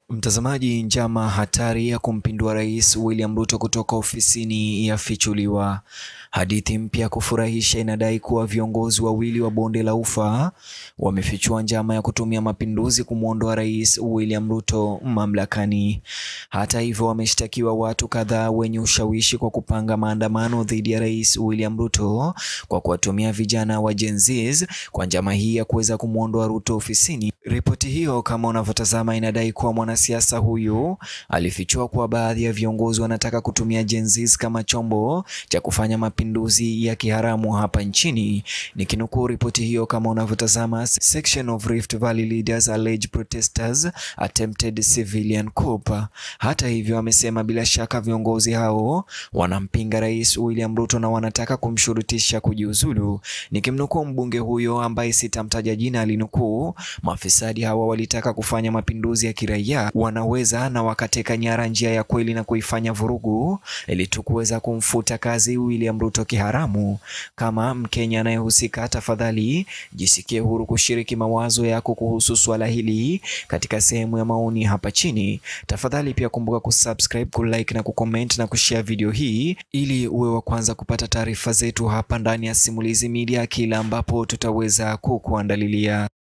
Mtazamaji, njama hatari ya kumpindua Rais William Ruto kutoka ofisini yafichuliwa. Hadithi mpya ya kufurahisha inadai kuwa viongozi wawili wa bonde la Ufa wamefichua njama ya kutumia mapinduzi kumwondoa Rais William Ruto mamlakani. Hata hivyo, wameshtakiwa watu kadhaa wenye ushawishi kwa kupanga maandamano dhidi ya Rais William Ruto kwa kuwatumia vijana wa Gen Z kwa njama hii ya kuweza kumwondoa Ruto ofisini. Ripoti hiyo kama unavyotazama inadai kuwa mwanasiasa huyu alifichua kuwa baadhi ya viongozi wanataka kutumia Gen Z kama chombo cha kufanya mapinduzi ya kiharamu hapa nchini. Nikinukuu ripoti hiyo kama unavyotazama, section of Rift Valley leaders allege protesters attempted civilian coup. Hata hivyo, amesema bila shaka viongozi hao wanampinga Rais William Ruto na wanataka kumshurutisha kujiuzulu. Nikimnukuu mbunge huyo ambaye sitamtaja jina, alinukuu Mafisadi hawa walitaka kufanya mapinduzi ya kiraia, wanaweza na wakateka nyara njia ya kweli na kuifanya vurugu ili tu kuweza kumfuta kazi William Ruto kiharamu. Kama Mkenya anayehusika, tafadhali jisikie huru kushiriki mawazo yako kuhusu swala hili katika sehemu ya maoni hapa chini. Tafadhali pia kumbuka kusubscribe, kulike na kucomment na kushare video hii ili uwe wa kwanza kupata taarifa zetu hapa ndani ya Simulizi Media kila ambapo tutaweza kukuandalilia.